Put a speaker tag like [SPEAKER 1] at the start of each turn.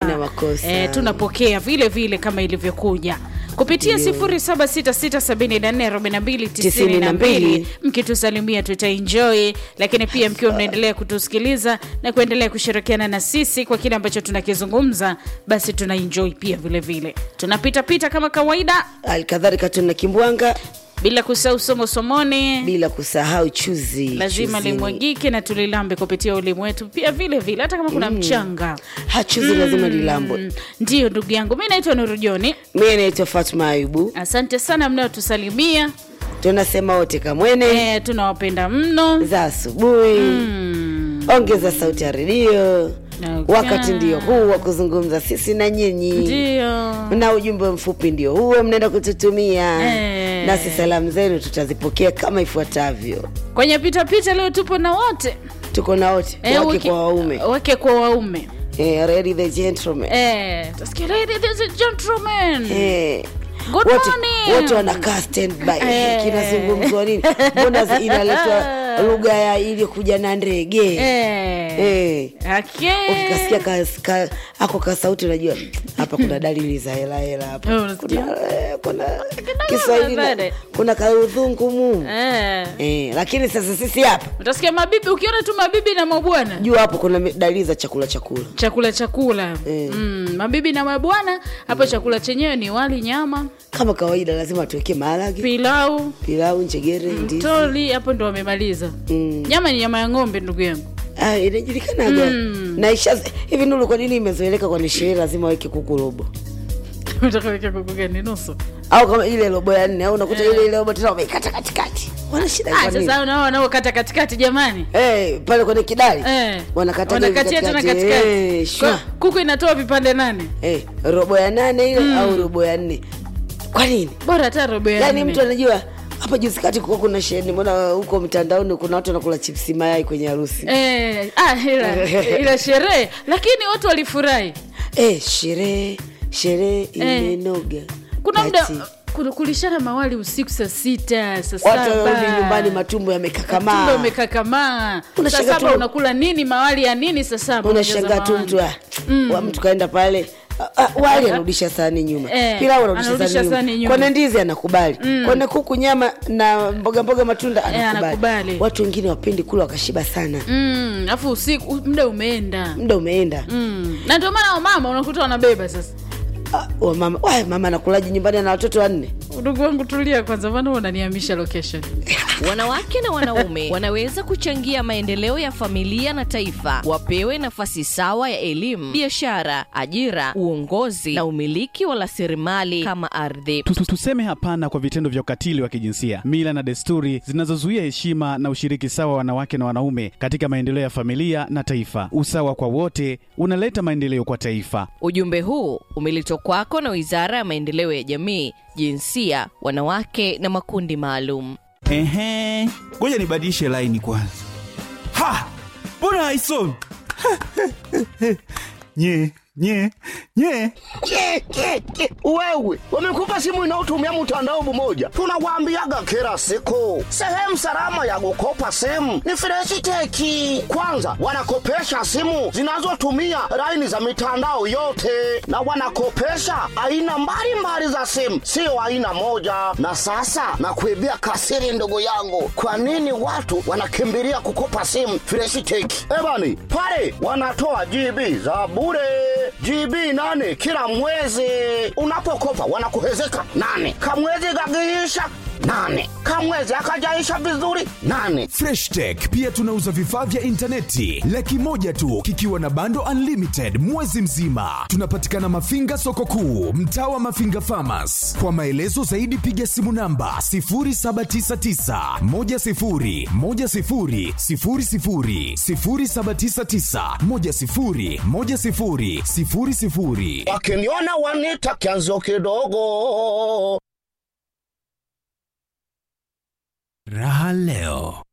[SPEAKER 1] Hakuna makosa.
[SPEAKER 2] eh, tunapokea vile vile kama ilivyokuja kupitia 0766744292 mkitusalimia tutaenjoy lakini pia mkiwa mnaendelea kutusikiliza na kuendelea kushirikiana na sisi kwa kile ambacho tunakizungumza basi tunaenjoy pia vile vile tunapitapita kama kawaida
[SPEAKER 1] Halikadhalika tuna kimbwanga
[SPEAKER 2] bila kusahau somo somoni
[SPEAKER 1] bila kusahau chuzi.
[SPEAKER 2] lazima
[SPEAKER 1] chuzini.
[SPEAKER 2] limwagike na tulilambe kupitia ulimu wetu pia vile vile hata kama kuna mchanga
[SPEAKER 1] Ha, chuzi lazima lilambwe.
[SPEAKER 2] Mm, ndiyo ndugu yangu mi naitwa nurujoni
[SPEAKER 1] Mimi naitwa Fatma Ayubu,
[SPEAKER 2] asante sana mnaotusalimia
[SPEAKER 1] tunasema wote kamwene
[SPEAKER 2] e, tunawapenda mno
[SPEAKER 1] za asubuhi.
[SPEAKER 2] mm.
[SPEAKER 1] Ongeza sauti ya redio,
[SPEAKER 2] Okay.
[SPEAKER 1] wakati ndio huu wa kuzungumza sisi na nyinyi
[SPEAKER 2] ndiyo
[SPEAKER 1] na ujumbe mfupi ndio huo mnaenda kututumia
[SPEAKER 2] Eh.
[SPEAKER 1] nasi salamu zenu tutazipokea kama ifuatavyo
[SPEAKER 2] kwenye pitapita leo tupo na wote
[SPEAKER 1] tuko na wote
[SPEAKER 2] Eh,
[SPEAKER 1] wake
[SPEAKER 2] wiki-
[SPEAKER 1] kwa waume
[SPEAKER 2] wake kwa waume
[SPEAKER 1] eh, ready the gentleman
[SPEAKER 2] Eh, tasikia ladies and gentlemen
[SPEAKER 1] eh.
[SPEAKER 2] Good
[SPEAKER 1] wote,
[SPEAKER 2] morning.
[SPEAKER 1] wote wanakaa standby
[SPEAKER 2] Eh.
[SPEAKER 1] kinazungumzwa nini mbona zi- inaletwa lugha ya iliyokuja na ndege
[SPEAKER 2] Eh.
[SPEAKER 1] Eh.
[SPEAKER 2] Okay.
[SPEAKER 1] ukikasikia ka, ka, ako ka sauti unajua hapa kuna dalili za hela hela hapa
[SPEAKER 2] Eh, unasikia?
[SPEAKER 1] kuna, eh, kuna kiswahili na-
[SPEAKER 2] baadaye.
[SPEAKER 1] kuna kaudhungu mu
[SPEAKER 2] Eh.
[SPEAKER 1] eh, lakini sasa sisi hapa
[SPEAKER 2] utasikia mabibi ukiona tu mabibi na mabwana
[SPEAKER 1] juu hapo kuna mi- dalili za chakula chakula
[SPEAKER 2] chakula chakula
[SPEAKER 1] Eh.
[SPEAKER 2] mm, mabibi na mabwana hapo chakula chenyewe ni wali nyama
[SPEAKER 1] kama kawaida lazima tuwekee maharage
[SPEAKER 2] pilau
[SPEAKER 1] pilau njegere ndizi
[SPEAKER 2] mtoli hapo ndo wamemaliza
[SPEAKER 1] Mm.
[SPEAKER 2] nyama ni nyama ya ng'ombe ndugu yangu
[SPEAKER 1] Ah, inajulikanaga na isha hivi nuru kwa nini imezoeleka kwa sherehe lazima weke kuku robo
[SPEAKER 2] utakaweka kuku gani nusu
[SPEAKER 1] au kama ile robo ya nne au unakuta ile ile robo tena wameikata katikati wana shida
[SPEAKER 2] Ah,
[SPEAKER 1] kwa nini
[SPEAKER 2] sasa nao wanaokata katikati jamani
[SPEAKER 1] Eh, pale kwenye kidari
[SPEAKER 2] Eh.
[SPEAKER 1] wanakata
[SPEAKER 2] wanakatia tena katikati
[SPEAKER 1] Eh, shwa.
[SPEAKER 2] Kwa- kuku inatoa vipande nane
[SPEAKER 1] Eh, robo ya nane ile au robo ya nne kwa nini
[SPEAKER 2] bora hata robo ya
[SPEAKER 1] yaani
[SPEAKER 2] nne.
[SPEAKER 1] mtu anajua hapa juzi kati kuwa kuna sheni mbona huko mtandaoni kuna watu wanakula chipsi mayai kwenye harusi
[SPEAKER 2] Eh, ah, ila, ila sherehe lakini watu walifurahi
[SPEAKER 1] eh, sherehe sherehe imenoga
[SPEAKER 2] kuna muda
[SPEAKER 1] Kati.
[SPEAKER 2] kuna- kulishana mawali usiku saa sita saa
[SPEAKER 1] watu warudi
[SPEAKER 2] saba
[SPEAKER 1] nyumbani matumbo yamekakamaa
[SPEAKER 2] tumbe umekakamaa saa
[SPEAKER 1] Unashangaa
[SPEAKER 2] saba
[SPEAKER 1] tu-
[SPEAKER 2] unakula nini mawali ya nini saa saba
[SPEAKER 1] unashangaa tu
[SPEAKER 2] unajaza
[SPEAKER 1] mtu ah, wa mtu kaenda pale ah, ah, wali anarudisha sahani nyuma
[SPEAKER 2] Eh,
[SPEAKER 1] pilau anarudisha
[SPEAKER 2] anarudisha
[SPEAKER 1] sahani
[SPEAKER 2] sahani
[SPEAKER 1] nyuma
[SPEAKER 2] nyuma.
[SPEAKER 1] kwana ndizi anakubali kwana kuku nyama na mboga mboga matunda anakubali
[SPEAKER 2] anakubali.
[SPEAKER 1] watu wengine wapendi kula wakashiba sana
[SPEAKER 2] Mm, alafu usiku muda umeenda
[SPEAKER 1] muda umeenda
[SPEAKER 2] mm. na ndio maana wamama unakuta wanabeba sasa
[SPEAKER 1] ah, wa mama wa, mama anakulaji nyumbani na watoto wanne
[SPEAKER 2] ndugu wangu tulia kwanza maana unanihamisha location
[SPEAKER 3] Wanawake na wanaume wanaweza kuchangia maendeleo ya familia na taifa. Wapewe nafasi sawa ya elimu, biashara, ajira, uongozi na umiliki wa rasilimali kama ardhi.
[SPEAKER 4] Tu- tu- Tuseme hapana kwa vitendo vya ukatili wa kijinsia, mila na desturi zinazozuia heshima na ushiriki sawa wa wanawake na wanaume katika maendeleo ya familia na taifa. Usawa kwa wote unaleta maendeleo kwa taifa.
[SPEAKER 3] Ujumbe huu umeletwa kwako na Wizara ya Maendeleo ya Jamii, Jinsia, Wanawake na Makundi Maalum.
[SPEAKER 5] Ehe, ngoja nibadilishe laini kwanza. Ha, mbona haisomi? nye nye nye
[SPEAKER 6] Ke, ke, ke. Wewe wamekupa simu inayotumia mtandao mmoja, tunawaambiaga kila siku, sehemu salama ya kukopa simu ni Freshiteki. Kwanza wanakopesha simu zinazotumia laini za mitandao yote, na wanakopesha aina mbalimbali za simu, sio aina moja. Na sasa nakuibia kasiri, ndugu yangu, kwa nini watu wanakimbilia kukopa simu Freshiteki? Ebani pale wanatoa GB za bure GB nane kila mwezi. Unapokopa wanakuhezeka nane, kamwezi kakiisha nane, kamwezi akajaisha vizuri nane.
[SPEAKER 7] Fresh Tech pia tunauza vifaa vya intaneti laki moja tu kikiwa na bando unlimited mwezi mzima. Tunapatikana Mafinga soko kuu, mtaa wa Mafinga Farmers. Kwa maelezo zaidi piga simu namba 0799 10 10 00 0799 10 10 00
[SPEAKER 6] Wakiniona wanita kianzo kidogo.
[SPEAKER 7] Raha leo